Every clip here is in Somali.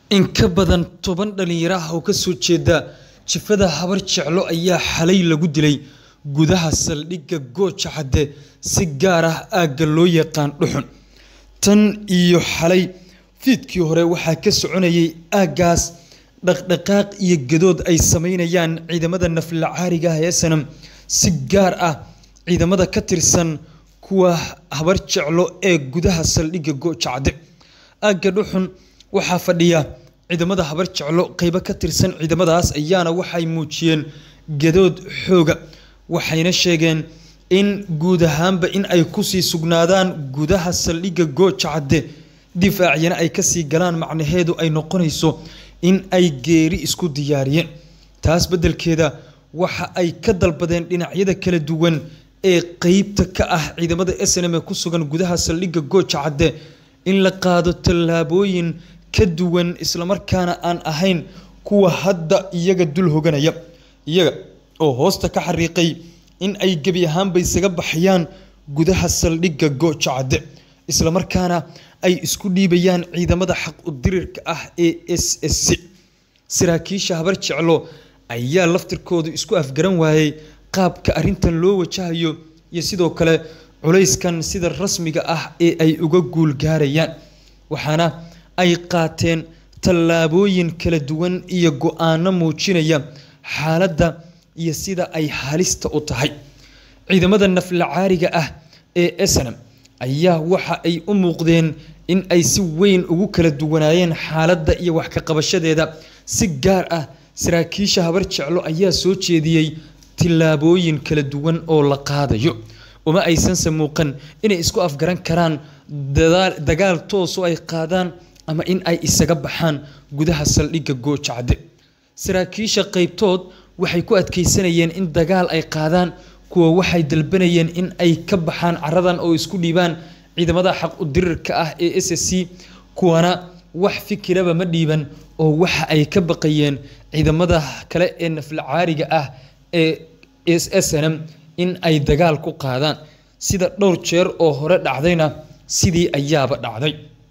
In ka badan toban dhalinyaro ah oo ka soo jeeda jifada habar jeclo ayaa xalay lagu dilay gudaha saldhigga Gooja Cadde si gaar ah aagga loo yaqaan Dhuxun. Tan iyo xalay fiidkii hore waxaa ka soconayay aaggaas dhaqdhaqaaq iyo gadood ay sameynayaan ciidamada naflacaariga ah ee SNM si gaar ah ciidamada ka tirsan kuwa habar jeclo ee gudaha saldhigga Gooja Cadde. Aagga Dhuxun waxaa fadhiya ciidamada habar jeclo qaybo ka tirsan ciidamadaas ayaana waxay muujiyeen gadood xooga waxayna sheegeen in guud ahaanba in ay kusii sugnaadaan gudaha saldhigga Gooja Cadde difaacyana ay kasii galaan macnaheedu ay noqonayso in ay geeri isku diyaariyeen taas beddelkeeda waxa ay ka dalbadeen dhinacyada kala duwan ee qeybta ka ah ciidamada SNM ee ku sugan gudaha saldhigga Gooja Cadde in la qaado tallaabooyin ka duwan islamarkaana aan ahayn kuwa hadda iyaga dul hoganaya iyaga oo hoosta ka xariiqay in ay gebi ahaanba isaga baxayaan gudaha saldhigga Gooja Cadde islamarkaana ay isku dhiibayaan ciidamada xaq u dirirka ah ee SSC saraakiisha habar jeclo ayaa laftirkoodu isku afgaran waayay qaabka arrintan loo wajahayo iyo sidoo kale culayskan sida rasmiga ah ee ay uga guul gaarayaan waxaana ay qaateen tallaabooyin kala duwan iyo go-aano muujinaya xaaladda iyo sida ay halista u tahay ciidamada naflacaariga ah ee SNM ayaa waxa ay u muuqdeen in ay si weyn ugu kala duwanaayeen xaaladda iyo wax ka qabashadeeda si gaar ah saraakiisha habar jeclo ayaa soo jeediyey tillaabooyin kala duwan oo la qaadayo uma aysanse muuqan inay isku afgaran karaan dagaal toos oo ay qaadaan ama in ay isaga baxaan gudaha saldhigga Gooja Cadde saraakiisha qaybtood waxay ku adkeysanayeen in dagaal ay qaadaan kuwa waxay dalbanayeen in ay ka baxaan caradan oo isku dhiibaan ciidamada xaq u dirirka ah ee SSC kuwana wax fikiraba ma dhiiban oo waxa ay ka baqayeen ciidamada kale ee naflacaariga ah ee SNM in ay dagaal ku qaadaan sida dhowr jeer oo hore dhacdayna sidii ayaaba dhacday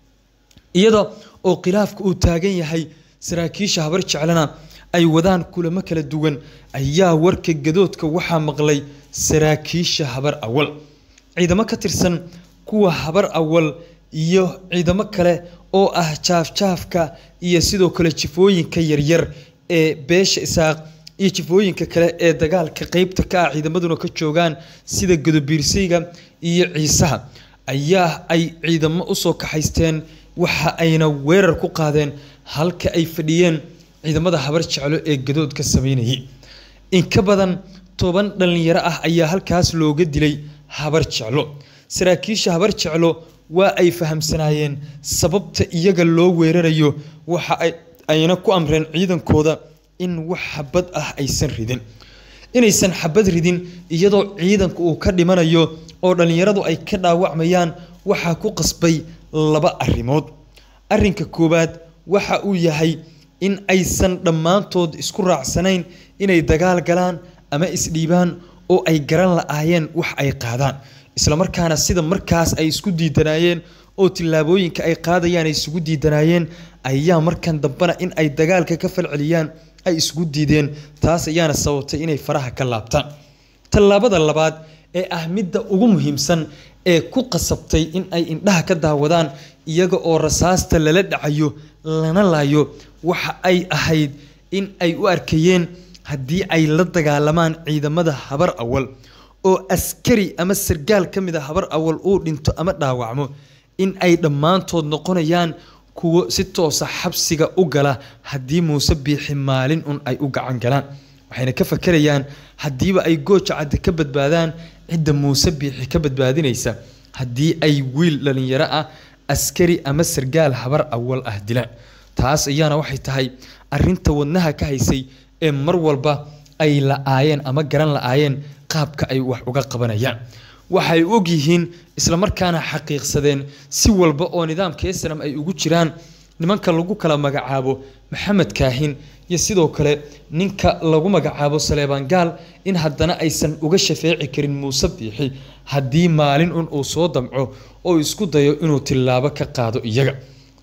iyada oo khilaafka uu taagan yahay saraakiisha habar jeclana ay wadaan kulamo kala duwan ayaa warka gadoodka waxaa maqlay saraakiisha habar awal ciidamo ka tirsan kuwa habar awal iyo ciidamo kale oo ah jaafjaafka iyo sidoo kale jifooyinka yaryar ee beesha isaaq iyo jifooyinka kale ee dagaalka qeybta ka ah ciidamaduna ka joogaan sida godobiirsayga iyo ciisaha ayaa ay ciidamo usoo kaxaysteen waxa ayna weerar ku qaadeen halka ay fadhiyeen ciidamada habar jeclo ee gadoodka sameynayay in ka badan toban dhalinyaro ah ayaa halkaas looga dilay habar jeclo saraakiisha habar jeclo waa ay fahamsanaayeen sababta iyaga loo weerarayo waxa ayna ku amreen ciidankooda in wax xabad ah aysan ridin inaysan xabad ridin iyadoo ciidanku uu ka dhimanayo oo dhalinyaradu ay ka dhaawacmayaan waxaa ku qasbay laba arrimood arrinka koowaad waxa uu yahay in aysan dhammaantood isku raacsanayn inay dagaal galaan ama isdhiibaan oo ay garan la'aayeen wax ay qaadaan islamarkaana sida markaas ay isku diidanaayeen oo tillaabooyinka ay qaadayaan ay isugu diidanaayeen ayaa markan dambena in ay dagaalka ka falceliyaan ay isugu diideen taas ayaana sababtay inay faraha ka laabtaan tallaabada labaad ee ah midda ugu muhiimsan ee ku qasabtay in ay indhaha ka daawadaan iyaga oo rasaasta lala dhacayo lana laayo waxa ay ahayd in ay u arkayeen haddii ay la dagaalamaan ciidamada habar awal oo askari ama sargaal ka mid a habar awal uu dhinto ama dhaawacmo in ay dhammaantood noqonayaan kuwo si toosa xabsiga u gala haddii muuse biixi maalin un ay u gacan galaan waxayna ka fakerayaan haddiiba ay Gooja Cadde ka badbaadaan cidda muuse biixi ka badbaadinaysa haddii ay wiil dhalinyaro ah askari ama sargaal habar awal ah dilaan taas ayaana waxay tahay arinta wadnaha ka haysay ee mar walba ay la'aayeen ama garan la'aayeen qaabka ay wax uga qabanayaan waxay og yihiin islamarkaana xaqiiqsadeen si walba oo nidaamka SNM ay ugu jiraan nimanka lagu kala magacaabo maxamed kaahin iyo sidoo kale ninka lagu magacaabo saleebaan gaal in haddana aysan uga shafeeci karin muuse biixi haddii maalin un uu soo damco oo isku dayo inuu tillaabo ka qaado iyaga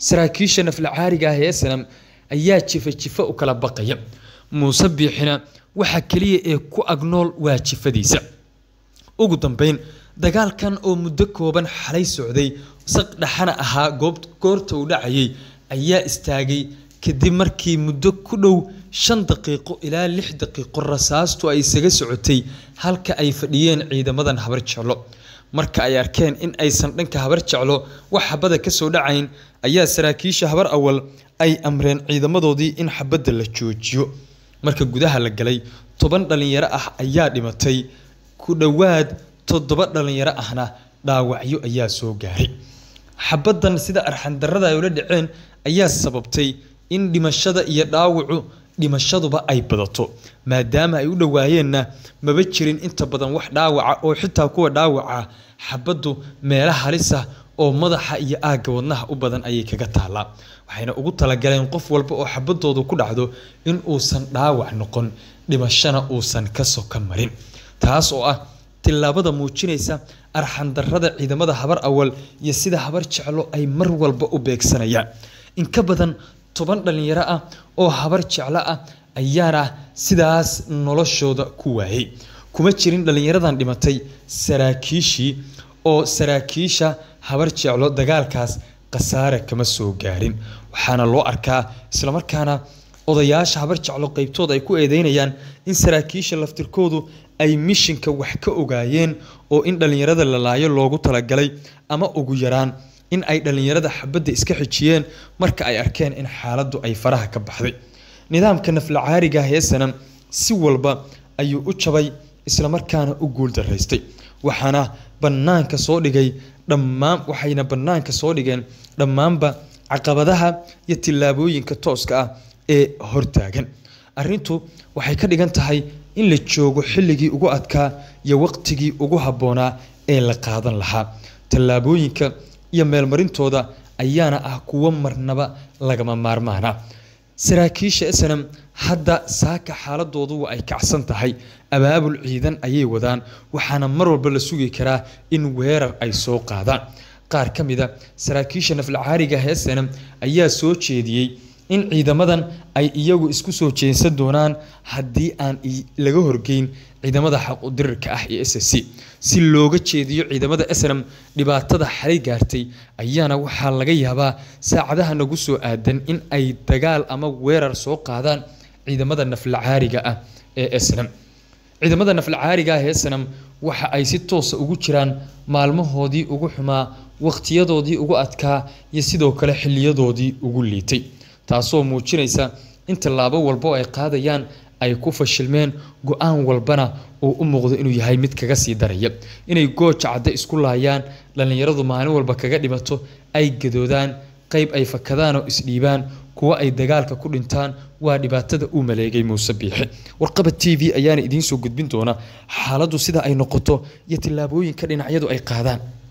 saraakiisha naflacaariga ah ee snam ayaa jifa jifa u kala baqaya muuse biixina waxa keliya ee ku agnool waa jifadiisa ugu dambeyn dagaalkan oo muddo kooban xalay socday saq dhaxana ahaa goob goorta uu dhacayay ayaa istaagay kadib markii muddo ku dhow shan daqiiqo ilaa lix daqiiqo rasaastu ay isaga socotay halka ay fadhiyeen ciidamadan habar jeclo marka ay arkeen in aysan dhanka habar jeclo wax xabada ka soo dhacayn ayaa saraakiisha habar awal ay amreen ciidamadoodii in xabadda la joojiyo marka gudaha la galay toban dhallinyaro ah ayaa dhimatay ku dhowaad toddoba dhallinyaro ahna dhaawacyo ayaa soo gaaray xabaddan sida arxandarrada ay ula dhaceen ayaa sababtay in dhimashada iyo dhaawacu dhimashaduba ay badato maadaama ay u dhowaayeenna maba jirin inta badan wax dhaawaca oo xitaa kuwa dhaawaca xabaddu meelo halisa oo madaxa iyo aagga wadnaha u badan ayay kaga taallaa waxayna ugu talagaleen qof walba oo xabadoodu ku dhacdo in uusan dhaawac noqon dhimashana uusan ka soka marin taas oo ah tillaabada muujinaysa arxandarrada ciidamada habar awal iyo sida habar jeclo ay mar walba u beegsanayaan in ka badan toban dhallinyaro ah oo habar jeclo ah ayaana sidaas noloshooda ku waayay kuma jirin dhallinyaradan dhimatay saraakiishii oo saraakiisha habar jeclo dagaalkaas khasaare kama soo gaarin waxaana loo arkaa islamarkaana odayaasha habar jeclo qeybtooda ay ku eedeynayaan in saraakiisha laftirkoodu ay mishinka wax ka ogaayeen oo in dhallinyarada la laayo loogu talagalay ama ugu yaraan in ay dhallinyarada xabadda iska xijiyeen marka ay arkeen in xaaladdu ay faraha ka baxday nidaamka naflacaariga heesanan si walba ayuu u jabay islamarkaana u guuldaraystay waxaana bannaanka soo dhigay dhammaan waxayna bannaanka soo dhigeen dhammaanba caqabadaha iyo tillaabooyinka tooska ah ee hortaagan arrintu waxay ka dhigan tahay in la joogo xilligii ugu adkaa iyo waqtigii ugu habboonaa ee la qaadan lahaa tallaabooyinka iyo meelmarintooda ayaana ah kuwo marnaba lagama maarmaana saraakiisha snam hadda saaka xaaladoodu waa ay kacsan tahay abaabul ciidan ayay wadaan waxaana mar walba la sugi karaa in weerar ay soo qaadaan qaar ka mida saraakiisha naflacaariga hee snam ayaa soo jeediyey in ciidamadan ay iyagu isku soo jeensan doonaan haddii aan laga horgeyn ciidamada xaqudirirka ah ee s c si looga jeediyo ciidamada snam dhibaatada xalay gaartay ayaana waxaa laga yaabaa saacadaha nagu soo aadan in ay dagaal ama weerar soo qaadaan ciidamada naflacaariga ah ee snam ciidamada naflacaariga ah ee snam waxa ay si toosa ugu jiraan maalmahoodii ugu xumaa waqtiyadoodii ugu adkaa iyo sidoo kale xiliyadoodii ugu liitay taasoo muujinaysa in tallaabo walba oo ay qaadayaan ay ku fashilmeen go-aan walbana uu u muuqdo inuu yahay mid kaga sii daraya inay gooja cadde isku laayaan dhallinyaradu maalin walba kaga dhimato ay gadoodaan qayb ay fakadaan oo isdhiibaan kuwo ay dagaalka ku dhintaan waa dhibaatada uu maleegay muuse biixi warqaba t v ayaana idiin soo gudbin doona xaaladdu sida ay noqoto iyo tillaabooyinka dhinacyadu ay qaadaan